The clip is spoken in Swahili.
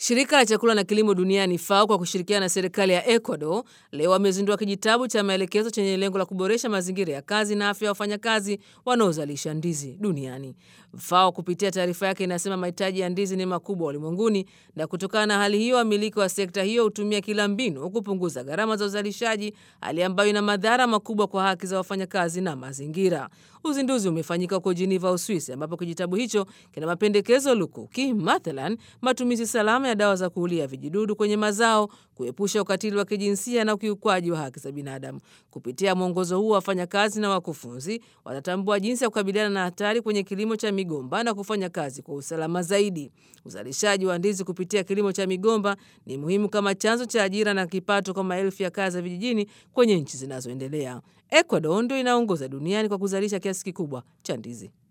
Shirika la chakula na kilimo duniani FAO kwa kushirikiana na serikali ya Ecuador leo wamezindua kijitabu cha maelekezo chenye lengo la kuboresha mazingira ya kazi na afya ya wafanyakazi wanaozalisha ndizi duniani. FAO kupitia taarifa yake inasema mahitaji ya ndizi ni makubwa ulimwenguni, na kutokana na hali hiyo, wamiliki wa sekta hiyo hutumia kila mbinu kupunguza gharama za uzalishaji, hali ambayo ina madhara makubwa kwa haki za wafanyakazi na mazingira. Uzinduzi umefanyika huko Geneva, Uswisi, ambapo kijitabu hicho kina mapendekezo lukuki, mathalan matumizi salama ya dawa za kuulia vijidudu kwenye mazao, kuepusha ukatili wa kijinsia na ukiukwaji wa haki za binadamu. Kupitia mwongozo huu, wafanyakazi na wakufunzi watatambua jinsi ya kukabiliana na hatari kwenye kilimo cha migomba na kufanya kazi kwa usalama zaidi. Uzalishaji wa ndizi kupitia kilimo cha migomba ni muhimu kama chanzo cha ajira na kipato kwa maelfu ya kazi za vijijini kwenye nchi zinazoendelea. Ecuador ndio inaongoza duniani kwa kuzalisha kiasi kikubwa cha ndizi.